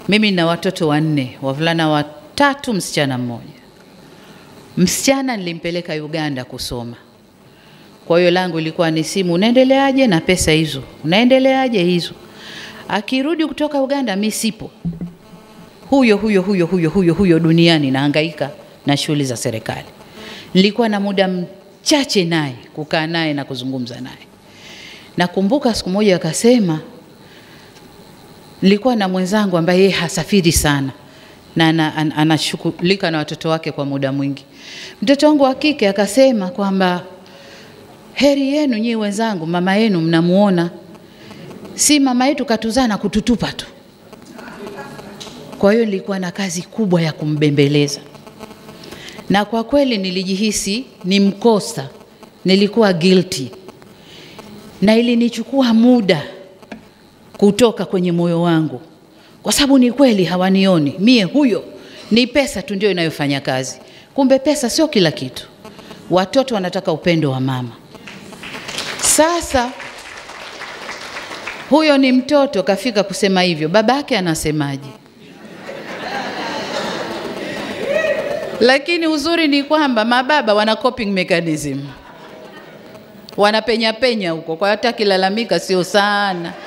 Mimi nina watoto wanne, wavulana watatu, msichana mmoja. Msichana nilimpeleka Uganda kusoma, kwa hiyo langu ilikuwa ni simu, unaendeleaje na pesa hizo, unaendeleaje hizo. Akirudi kutoka Uganda, mi sipo, huyo huyo huyo huyo huyo huyo duniani, nahangaika na shughuli za serikali. Nilikuwa na muda mchache naye kukaa naye na kuzungumza naye. Nakumbuka siku moja akasema, nilikuwa na mwenzangu ambaye yeye hasafiri sana na ana- ana- anashughulika na watoto wake kwa muda mwingi. Mtoto wangu wa kike akasema kwamba heri yenu nyie wenzangu, mama yenu mnamuona, si mama yetu katuzaa na kututupa tu. Kwa hiyo nilikuwa na kazi kubwa ya kumbembeleza, na kwa kweli nilijihisi ni mkosa, nilikuwa guilty, na ilinichukua muda kutoka kwenye moyo wangu, kwa sababu ni kweli hawanioni mie, huyo ni pesa tu ndio inayofanya kazi. Kumbe pesa sio kila kitu. Watoto wanataka upendo wa mama. Sasa huyo ni mtoto kafika kusema hivyo, baba yake anasemaje? Lakini uzuri ni kwamba mababa wana coping mechanism, wanapenya penya huko, kwa hata akilalamika sio sana